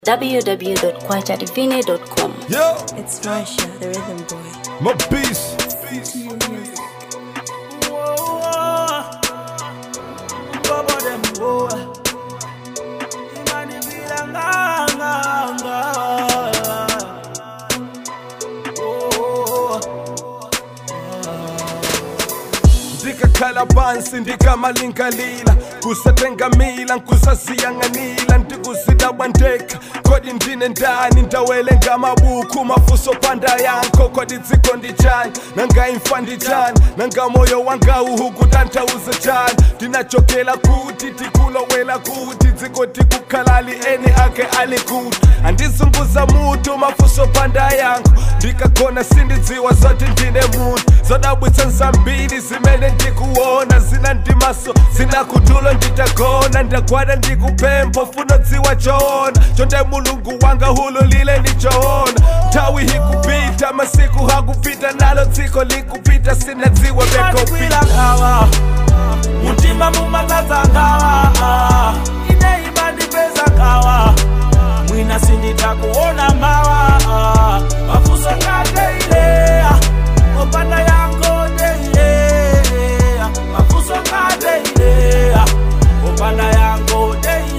www.kwachadivine.com. Yo, It's Marsha, the rhythm boy. my beast. ndikakhala phansi ndikamalingalila kusatengamila nkusasiyanganila ndikusidabwa ndekha kodi ndine ndani ndawele ngamabuku mafuso panda yankho kodi dziko ndijani nangayimfa ndijani nangamoyo wangawuhuku tantauze jani ndinachokela kuti tikulowela kuti dziko tikukhalali eni ake ali kuti andizunguza mutu mafuso panda yankho ndikagona sindidziwa zoti ndine munthu zodabwitsa nzambiri zimene ndikuona zina ndimaso zina kutulo nditagona ndagwada ndikupempho funo dziwa choona chonde mulungu wanga hululile ndichoona nthawi hikupita masiku hakupita nalo dziko likupita sinadziwa bekopita kwilakawa mutima mumakazangawa ine imandipeza kawa mwina sinditakuona mawa mafuso ngateilea opanda yango deilea mafuso ngateilea opanda yango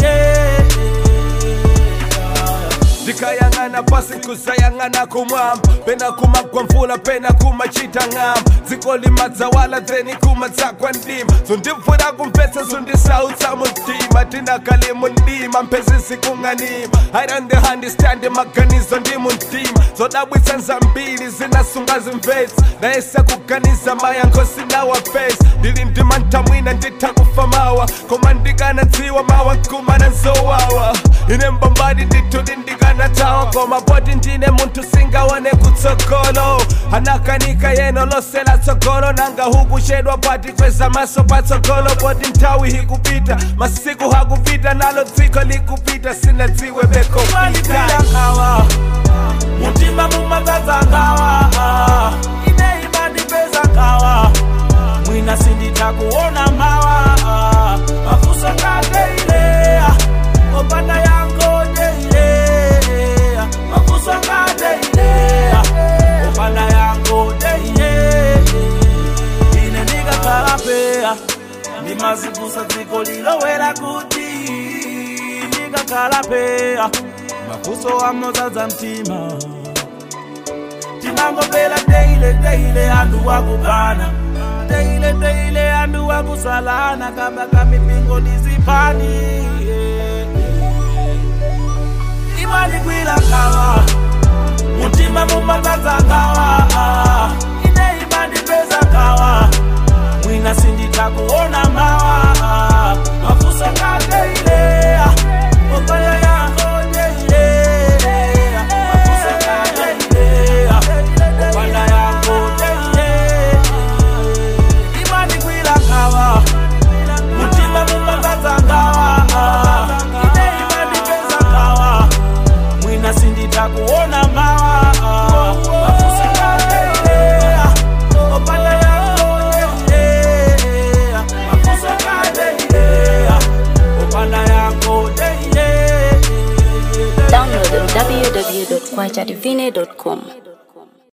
deilea ndikayang'ana pasi kusayang'ana kumwamba pena kumagwa mvula pena kumachita ng'amba dziko limadzawala dzeni kumadzagwa ndima zondimvura kumvetsa zondisautsa mumtima tinakali mundima mphezisi kung'anima i don't understand maganizo ndi mumtima zodabwitsa nzambiri zinasunga zimvetsa ndayesa kuganiza mayankho sinawapesa ndili ndima ntamwina nditha kufa mawa koma ndikanadziwa mawa nkumana nzowawa ine mbambadi nditudi ndikanatawa koma poti ndine munthu singaone kutsogolo anakanika yeno lose latsogolo nanga hukuchedwa pati kweza maso patsogolo poti nthawi hikupita masiku hakupita nalo dziko likupita sinadziwe bekopita mandipelakawa mutima mumakazangawa ine imandipeza kawa mwina sinditakuona mawa mafuso ngateilea opanda yango deilea mafuso ngateilea opanda yango deilea ine ndikakalapeya ndimazivusa dziko lilowera kuti ndikakalapeya mafuso amozadza mtima tinangopela teile teile andu wakukana teile teile andu wakusalana kamba kamipingo ndizipani imani kwila kawa mutima mumakazangawa ine imani peza kawa mwina sinditakuona mawa mafuso ngateilea opaya yango deilea mafuso ngateilea opanda yango deilea imani kwila kawa mutima mumakazangawa ine imani peza kawa mwina sinditakuona mawa mafuso ngateilea opanda yango deilea mafuso ngateilea opanda yango deilea Download on www.kwachadivine.com.